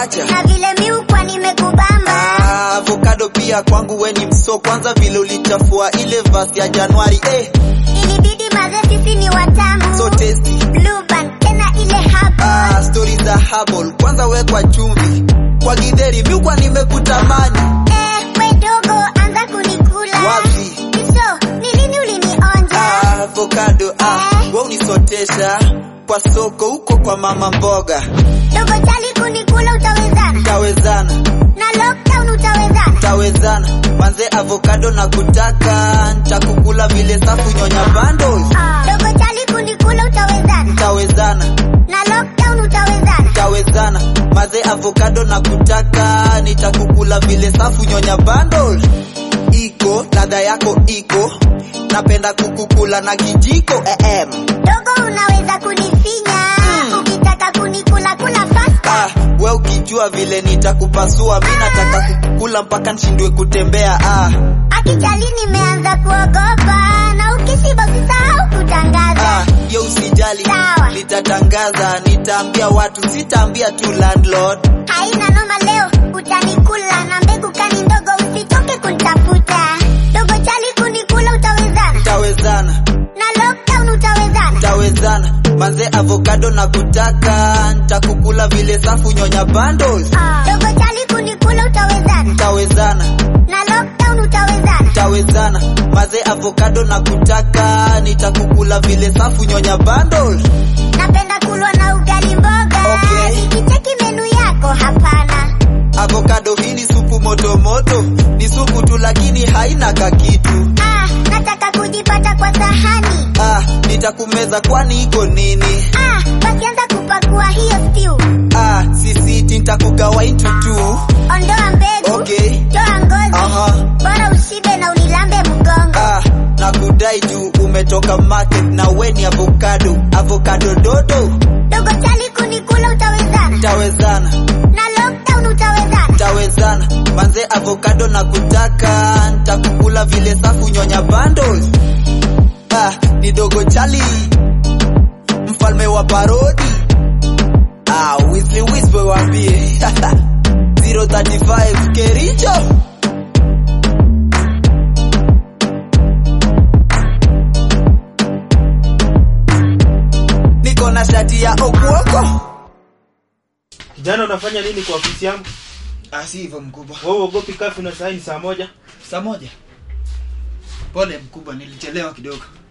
wacha na vile miukwa nimekubamba Ah, avocado pia kwangu we ni mso kwanza vile ulichafua ile vasi ya januari eh, ilibidi maze sisi ni watamu so tasty Blue band, tena ile hapo ah, stori za habol kwanza wekwa chumvi kwa gidheri miukwa nimekutamani eh, we dogo anza kunikula wapi so ni lini ulinionja ah, avocado ah, we unisotesha kwa soko huko kwa mama mboga dogo chali kunikula utawezana tawezana na lockdown utawezana tawezana manze avocado na kutaka ntakukula vile safu nyonya bundles dogo chali kunikula utawezana tawezana na lockdown utawezana tawezana maze avocado na kutaka nitakukula vile safu nyonya bundles iko ladha yako iko napenda kukukula na kijiko em dogo unaweza kunifinya ukitaka kunikula kula fast ah, we ukijua vile nitakupasua mi nataka kukukula mpaka nshindwe kutembea ah, akichali nimeanza kuogopa na ukishiba usisahau kutangaza ah, yo usijali Sawa. nitatangaza nitaambia watu sitaambia tu landlord haina noma leo utanikula na mbegu kani ndogo usitoke kunitafuta dogo chali kunikula utawezana tawezana na lockdown utawezana tawezana manze avocado na kutaka ntakukula vile safu nyonya bundles dogo chali kunikula utawezana tawezana na lockdown utawezana tawezana maze avocado na kutaka nitakukula vile safu nyonya bundles napenda kulwa na ugali mboga Okay. nikicheki menu yako hapana avocado hii ni supu motomoto ni supu tu lakini haina kakitu ah, nataka kujipata kwa sahani ah, nitakumeza kwani iko nini ah, wakianza kupakua hiyo stew ah, sisiti nitakugawa into two ondoa mbegu Okay. toa ngozi Aha. bora ushibe na unilambe mgongo ah, na kudai juu umetoka market na we ni avocado avocado dodo dogo chali kunikula utawezana tawezana na lockdown utawezana tawezana manze avocado na kutaka ntakukula vile safu nyonya bundles ah, ni dogo chali mfalme wa parodi ah, wisli wispe wambie 035 kericho niko na shati ya okuoko Jana unafanya nini kwa ofisi yangu? ah, si hivyo mkubwa Wewe uogopi kafi na saa hii ni saa moja? saa moja pole mkubwa nilichelewa kidogo